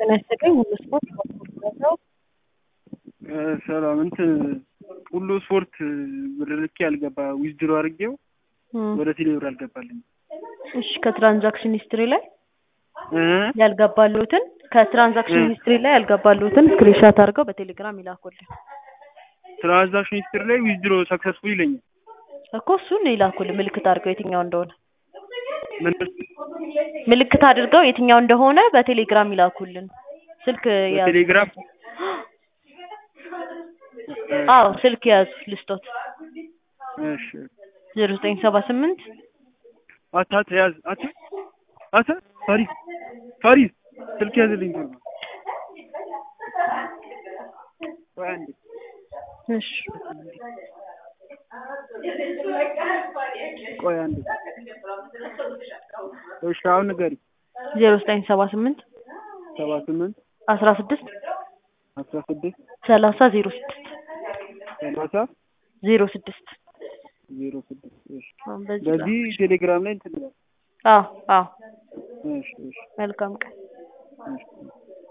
ጤና ይስጥልኝ። ሁሉ ስፖርት ነው። ሰላም እንትን ሁሉ ስፖርት ብር ልኬ ያልገባ ዊዝድሮ አድርጌው ወደ ቴሌብር አልገባልኝ። እሺ ከትራንዛክሽን ሂስትሪ ላይ እ ያልገባሉትን ከትራንዛክሽን ሂስትሪ ላይ ያልገባሉትን ስክሪንሻት አድርገው በቴሌግራም ይላኩልን ትራንዛክሽን ሂስትሪ ላይ ዊዝድሮ ሰክሰስፉል ይለኛል። እኮ እሱን ይላኩልን ምልክት አድርገው የትኛው እንደሆነ ምን ምልክት አድርገው የትኛው እንደሆነ በቴሌግራም ይላኩልን። ስልክ ያዙ። በቴሌግራም አዎ ስልክ ያዙ ልስጦት እሺ ዜሮ ዘጠኝ ሰባ ስምንት አታ ተያዝ አታ አታ ፋሪስ ፋሪስ ስልክ ያዝልኝ ቶሎ ቆይ አንዴ እሺ ቆይ አንዴ እሺ አሁን ንገሪ ዜሮ ዘጠኝ ሰባ ስምንት ሰባ ስምንት አስራ ስድስት አስራ ስድስት ሰላሳ ዜሮ ስድስት ሰላሳ ዜሮ ስድስት ዜሮ ስድስት እሺ አሁን በዚህ በዚህ ቴሌግራም ላይ እንትን ይላል አዎ አዎ እሺ እሺ መልካም ቀን እሺ